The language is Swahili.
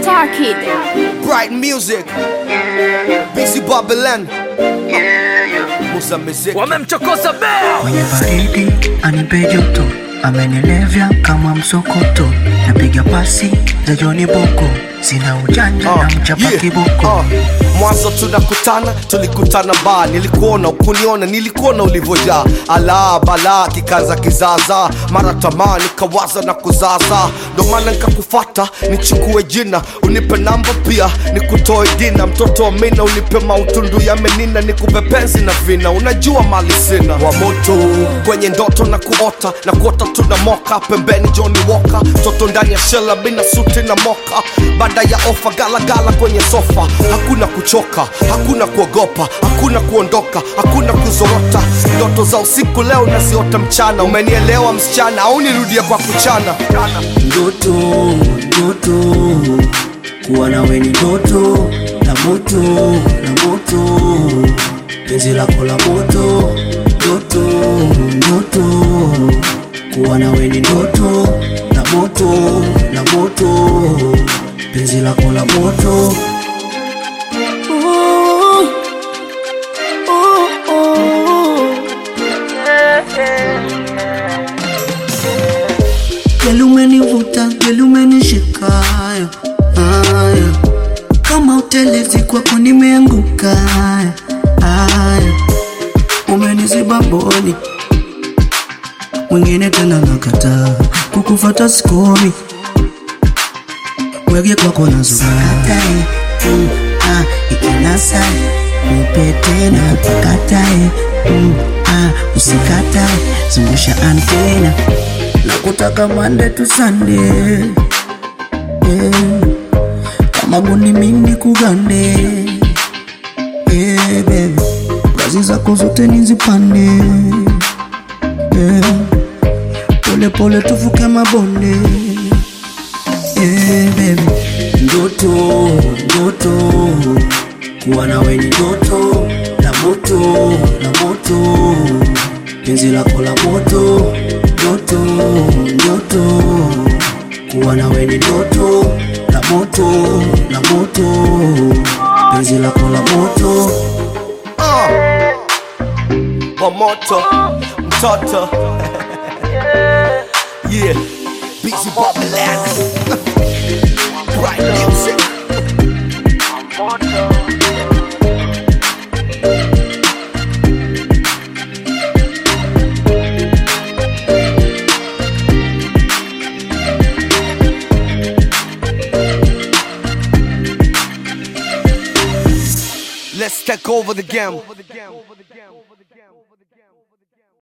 Star Kid. Bright music. Busy Babylon. Musa music. wamemchokoza bea kwenye baridi anipe joto amenilevya kama msokoto napiga pasi za Joni Boko sina ujanja na mchapa yeah, kiboko uh. Mwanzo tunakutana, tulikutana ba, nilikuona ukuniona, nilikuona ulivyojaa ala bala kikaza kizaza, mara tamaa nikawaza na kuzaza, ndo maana nikakufata nichukue jina, unipe namba pia nikutoe dina, mtoto wa mina unipe mautundu ya menina, nikupe penzi na vina, unajua mali sina wa moto kwenye ndoto na kuota na kuota tuna moka pembeni Johnny Walker, mtoto ndani ya shela bina suti na moka, baada ya ofa galagala kwenye sofa, hakuna kuchoka, hakuna kuogopa, hakuna kuondoka, hakuna kuzorota, ndoto za usiku leo naziota mchana, umenielewa msichana au nirudie kwa kuchana? ndoto ndoto kuwa nawe ni ndoto la moto la moto penzi lako la moto ndoto ndoto kuwa nawe ni ndoto la moto la moto penzi lako la moto Geli umenivuta, geli umenishika haya, haya. Kama utelezi kwako nimeanguka haya, haya. Umeniziba mboni mwingine tena nakataa kukufata sikomi wege kwako nazukatae mm, ah, ikinasa nipe tena pakatae mm, ah, usikatae zungusha antena na kutaka mande tu sande yeah. kama guni mimi kugande yeah, baby kazi zako zote nizipande yeah. pole pole tuvuke mabonde yeah, baby ndoto ndoto kuwa nawe ni ndoto la moto la moto penzi lako la moto ndoto ndoto kuwa nawe ni ndoto la moto la moto penzi lako la moto Uh. Wa moto mtoto yeah busy Babylon Bright music Let's take over the game.